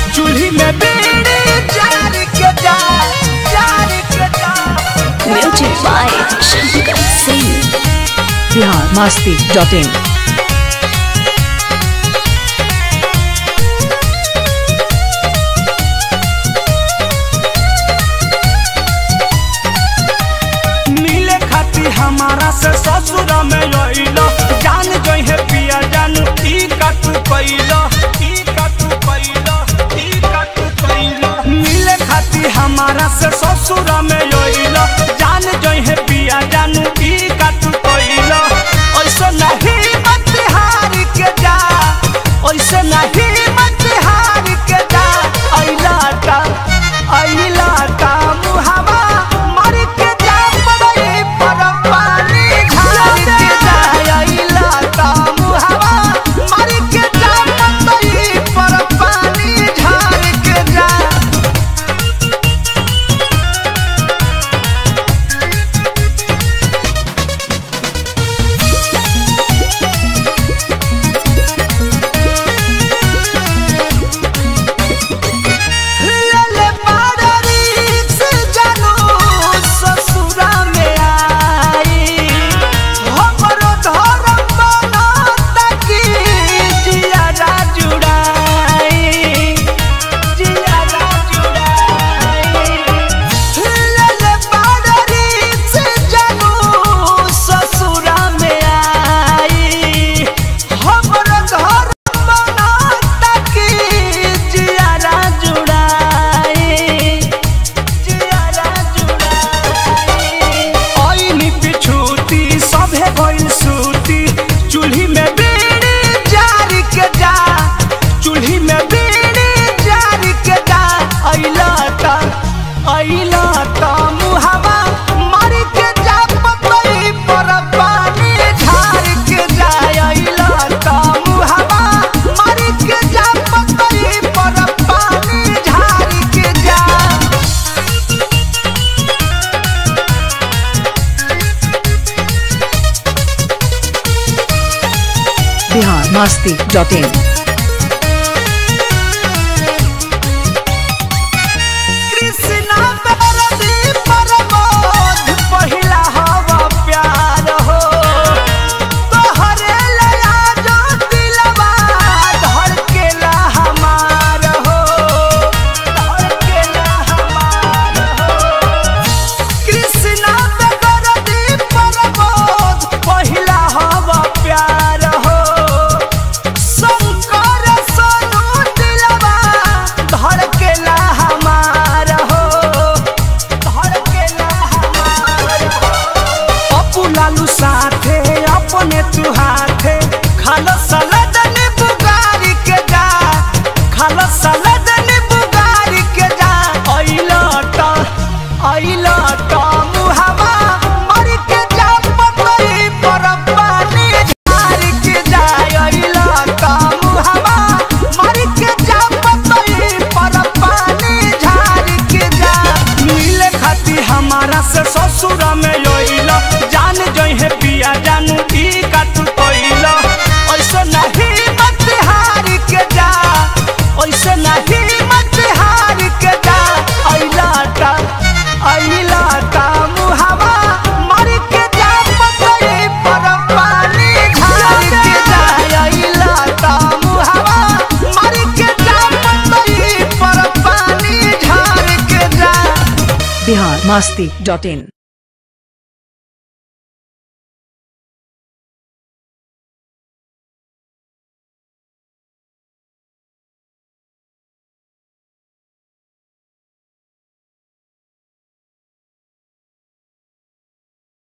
चूल्ही में बीड़ी जार के जा जार के जा Music by Shankar Singh. Bihar Masti dot in मिले खाती हमारा से ससुर में लइलो जान जई है पिया जानू ई का तू कइलो ई का तू कइलो ई का तू कइलो मिले खाती हमारा से ससुर में लइलो जान जई है पिया जानू ई का तू कइलो ऐसे नहीं मत हार के जा ऐसे नहीं मत हार के जा अइला ता अइला ता मुहावा मर के जा पड़ई पर पानी झाड़ के जा अइला ता मुहावा मर के जा पड़ई पर पानी झाड़ के जा लेले बाडरी से जानो ससुरा में आई हमरो धर्म बना ताकि जियारा जुड़ाई जियारा जुड़ाई लेले बाडरी से जानो ससुरा में आई हमरो धर्म बना ताकि जियारा जुड़ाई जियारा जुड़ाई ओइनी पिछूती सभे भइल सूती चूल्ही में बीड़ी जारी के जा चूल्ही में बीड़ी जारी के जा अइला ता अइला ता मुहावा मर के जा पतई पर पानी झार के जा अइला ता मुहावा मर के जा पतई पर पानी झार के जा बिहार मस्ती डॉट इन कृष्णा बेरदी परमोध पहिला हवा प्यार हो तोहरे लया जो दिलवा धड़केला हमार हो धड़केला हमार हो कृष्णा बेरदी परमोध पहिला हवा प्यार हो शंकर सोनू दिलवा धड़केला हमार हो धड़केला हमार हो अपू लालू साथे अपने तू हाथे खालो सलाद नींबू गारी के जा खालो सलाद नींबू गारी के जा अइला ता अइला ता मुहावा मर के जा पतई पर पानी झार के जा अइला ता मुहावा मर के जा पतई पर पानी झार के जा मिले खाती हमारा से ससुर में योइला जान जई है पिया जानू ई का तू कोइला ऐसे नहीं मत हार के जा ऐसे नहीं मत हार के जा अइला ता अइला ता मुहावा मर के जा पतई पर पानी झार के जा अइला ता मुहावा मर के जा पतई पर पानी झार के जा बिहार मस्ती डॉट इन